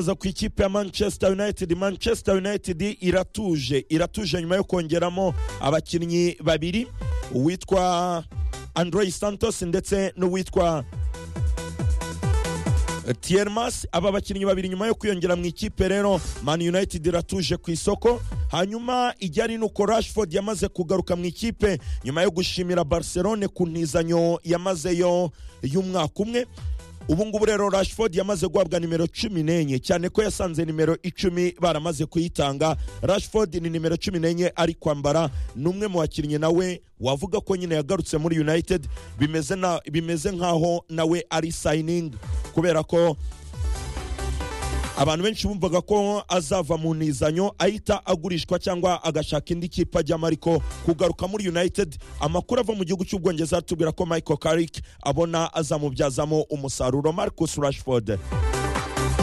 aza ku ikipe ya manchester united manchester united iratuje iratuje nyuma yo kongeramo abakinnyi babiri uwitwa andrey santos ndetse n'uwitwa tiermas aba bakinnyi babiri nyuma yo kwiyongera mu ikipe rero man united iratuje ku isoko hanyuma ijyari nuko rashford yamaze kugaruka mu ikipe nyuma yo gushimira barcelone ku ntizanyo yamazeyo y'umwaka umwe ubu ngubu rero rashford yamaze guhabwa nimero cumi n'enye cyane ko yasanze nimero icumi baramaze kuyitanga rashford ni nimero cumi n'enye ari kwambara ni umwe mu bakinnyi nawe wavuga ko nyine yagarutse muri united bimeze, na, bimeze nkaho nawe ari sayiningi kubera ko abantu benshi bumvaga ko azava mu nizanyo ahita agurishwa cyangwa agashaka indi kipe ajyamo ariko kugaruka muri united amakuru ava mu gihugu cy'ubwongereza atubwira ko michael carrick abona azamubyazamo umusaruro marcus rashford